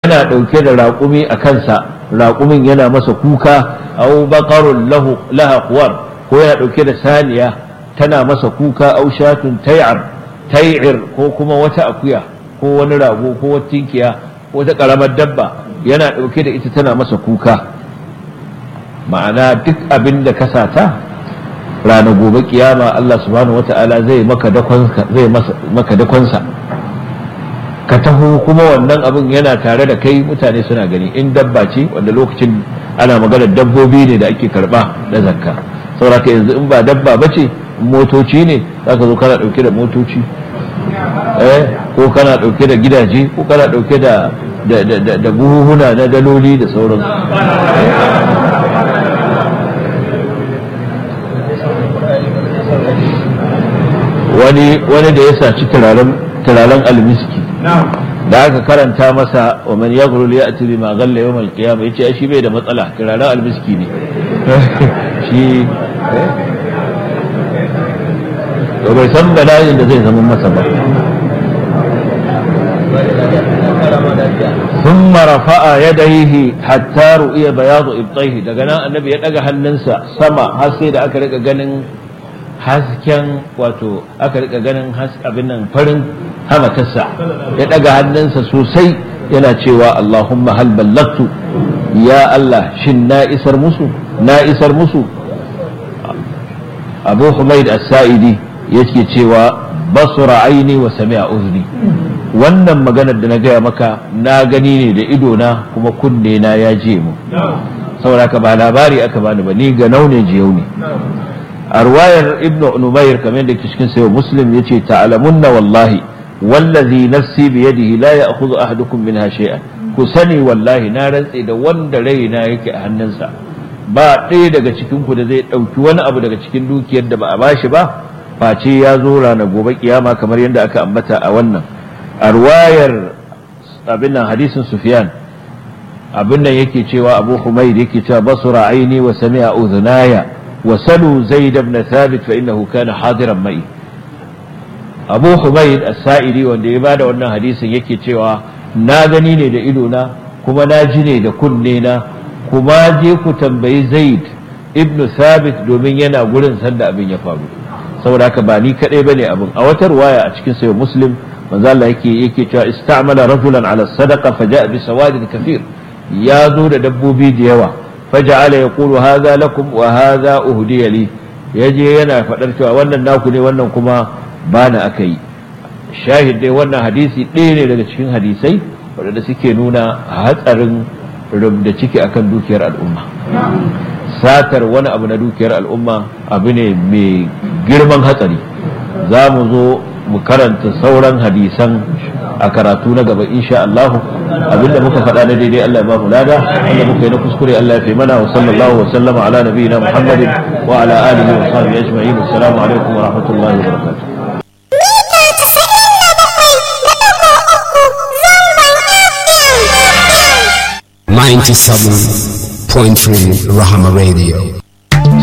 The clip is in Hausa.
yana ɗauke da raƙumi a kansa raƙumin yana masa kuka au baqarun lahu laha quwar ko yana ɗauke da saniya tana masa kuka au shatun tay'ar tay'ir ko kuma wata akuya ko wani rago ko wata tinkiya ko wata karamar dabba yana ɗauke da ita tana masa kuka ma'ana duk abin da ka sata ranar gobe kiyama Allah subhanahu wata'ala zai maka dakonsa zai maka dakonsa ka taho kuma wannan abin yana tare da kai mutane suna gani in dabba ce wanda lokacin ana magana dabbobi ne da ake karba na zakka saboda yanzu in ba dabba ba ce motoci ne za ka zo kana dauke da motoci eh ko kana dauke da gidaje ko kana dauke da da buhuhuna na daloli da sauransu wani wani da ya saci turaren almiski da aka karanta masa wa man yaghrul ya'ti bima ghalla yawm al-qiyamah yace shi bai da matsala turaren almiski ne shi to bai san bala'in da zai zama masa ba ثم رفع يديه حتى رؤي بياض ابطيه daga nan annabi ya daga hannunsa sama har sai da aka rika ganin hasken wato aka rika ganin abin nan farin hamatarsa ya daga hannunsa sosai yana cewa Allahumma hal ballagtu ya Allah shin na isar musu na isar musu Abu Humaid As-Sa'idi yake cewa basura aini wa sami'a uzni wannan maganar da na gaya maka na gani ne da ido na kuma kunne na ya je mu saboda ka ba labari aka bani ba ni ga naune jiyau ne a ruwayar ibnu numayr kamar da cikin sayo muslim yace ta'lamunna wallahi wallazi nafsi bi yadihi la ya'khudhu ahadukum minha shay'an ku sani wallahi na rantse da wanda raina yake a hannunsa ba ɗaya daga cikin ku da zai ɗauki wani abu daga cikin dukiyar da ba a bashi ba face ya zo ranar gobe kiyama kamar yadda aka ambata a wannan a ruwayar abin nan hadisin sufyan abin nan yake cewa abu humaid yake cewa basura aini wa sami'a udhunaya wa salu zaid ibn thabit fa innahu kana hadiran mai abu humaid as-sa'idi wanda ya bada wannan hadisin yake cewa na gani ne da ido na kuma na ji ne da kunne na kuma je ku tambayi zaid ibn thabit domin yana gurin sanda abin ya faru saboda haka ba ni kadai bane abin a wata ruwaya a cikin sayo muslim manzo Allah yake yake cewa istamala rajulan ala sadaqa faja'a bi sawadin kathir ya zo da dabbobi da yawa faja'ala yaqulu hadha lakum wa hadha uhdiya li yaje yana fadar cewa wannan naku ne wannan kuma bana akai shahid dai wannan hadisi ɗaya ne daga cikin hadisai waɗanda suke nuna hatsarin rubda ciki akan dukiyar al'umma satar wani abu na dukiyar al'umma abu ne mai girman hatsari za mu zo mu karanta sauran hadisan a karatu na gaba insha Allah abinda muka faɗa na daidai Allah ya ba mu lada wanda muka yi na kuskure Allah ya fi mana wa sallallahu wa sallama ala nabiyina Muhammadin wa ala alihi wa sahbihi ajma'in assalamu alaikum wa rahmatullahi wa barakatuh Ninety-seven point three Rahama Radio.